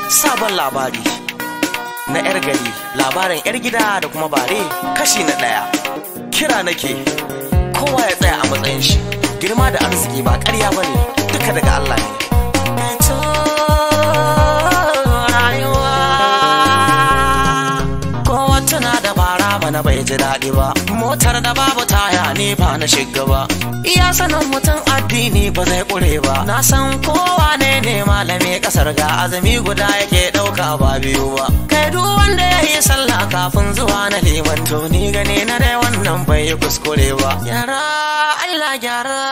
sabon labari na 'yar gari labarin 'yar gida da kuma bare kashi na ɗaya kira nake kowa ya tsaya a matsayin shi girma da arziki ba ƙarya ba ne duka daga Allah ne kowa tuna da bara bana bai ji daɗi ba motar da babu taya ne ba na shiga ba iya sanin mutum addini ba zai ƙure ba na san kowa ne ne malami ƙasar ga azumi guda yake ɗauka ba biyu ba kai duk wanda ya yi sallah kafin zuwa na liman to ni gane na dai wannan bai yi kuskure ba gyara Allah gyara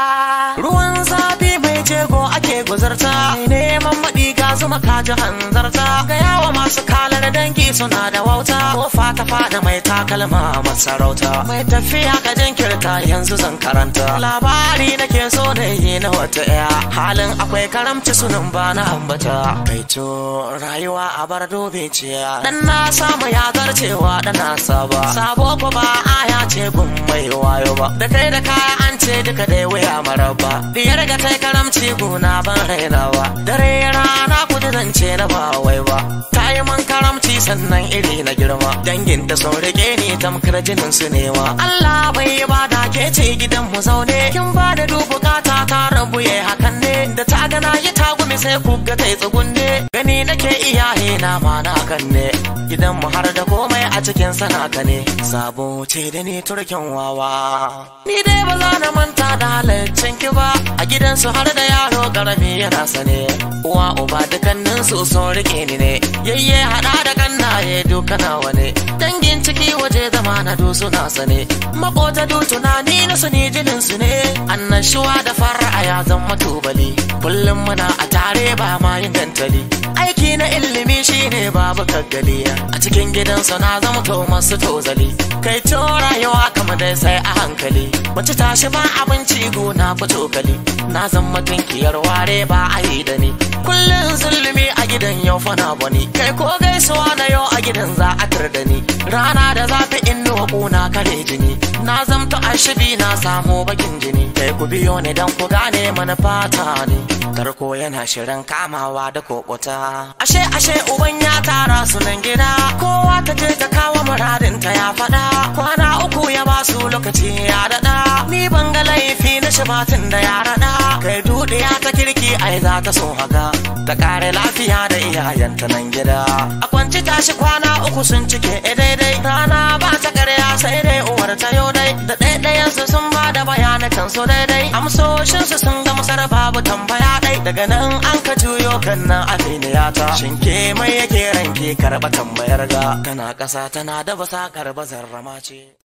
ruwan zafi mai jego ake guzarta neman maɗi ga zuma kaji hanzarta ga yawa masu kalar dangi suna da wauta ko fata fada mai takalma masarauta mai tafiya ka jinkirta yanzu zan karanta labari nake so da yi na wata ɗaya halin akwai karamci sunan ba na ambata kaito rayuwa a bar dobe ciya dan na samu ya zarcewa da na saba sabo ko ba aya ce gun mai wayo ba da kai da kaya an ce duka dai waya maraba diyar ga kai karamci guna ban rainawa dare rana kudu zance na ba wai ba ta yi man karamci sannan iri na girma dangin ta sun rike ni tamkar jinin su nema Allah bai ba da ke ce gidan mu zaune kin ba da du bukata ta rabu yayi hakan ne da ta gana yi ta gumi sai ku ga tai tsugunne gani nake iyaye na ma na kan ne gidan mu har da komai a cikin sanaka ne sabo ce da ni turkin wawa ni dai ba za na manta da halaccin ki ba a gidansu har da yaro karami yana sane uwa uba dukannin su sun rike ni ne yayye hada da kannaye duka nawa ne dangin ciki waje zama na du suna sane makota du tunani na su ne jinin su ne annashuwa da fara ya zama tubali kullum muna a tare ba ma yin gantali aiki na ilimi shine babu kaggali a cikin gidansu na zama to masu tozali kai to rayuwa kama dai sai a hankali mace tashi ba abinci gona ku cokali na zama tunkiyar ware ba a yi da ni kullum zulumi a gidan yau fana bani kai ko gaisuwa na yau a gidan za a tar da ni rana da zafi inuwa kuna kare jini na zamta ashibi na samu bakin jini kai ku biyo ni dan ku gane manufata ne tarko yana shirin kamawa da kokota ashe ashe uban ya tara su nan gida kowa ta je ta kawo muradin ta ya faɗa kwana uku ya ba su lokaci ya daɗa ni ban ga laifi na shibatin da ya raɗa kai dudiya ta kirki ai za ta so haka ta kare lafiya da iyayenta nan gida a kwanci tashi kwana uku sun cike daidai rana ba ta karya sai dai uwar ta yau dai da ɗaiɗayan su sun ba da bayanakan su daidai amsoshin su sun gamsar babu tambaya ɗai daga nan an ka juyo kan nan aminiya ta shinke mai yake ranke karɓa tambayar ga tana ƙasa tana da basa karɓa zarrama ce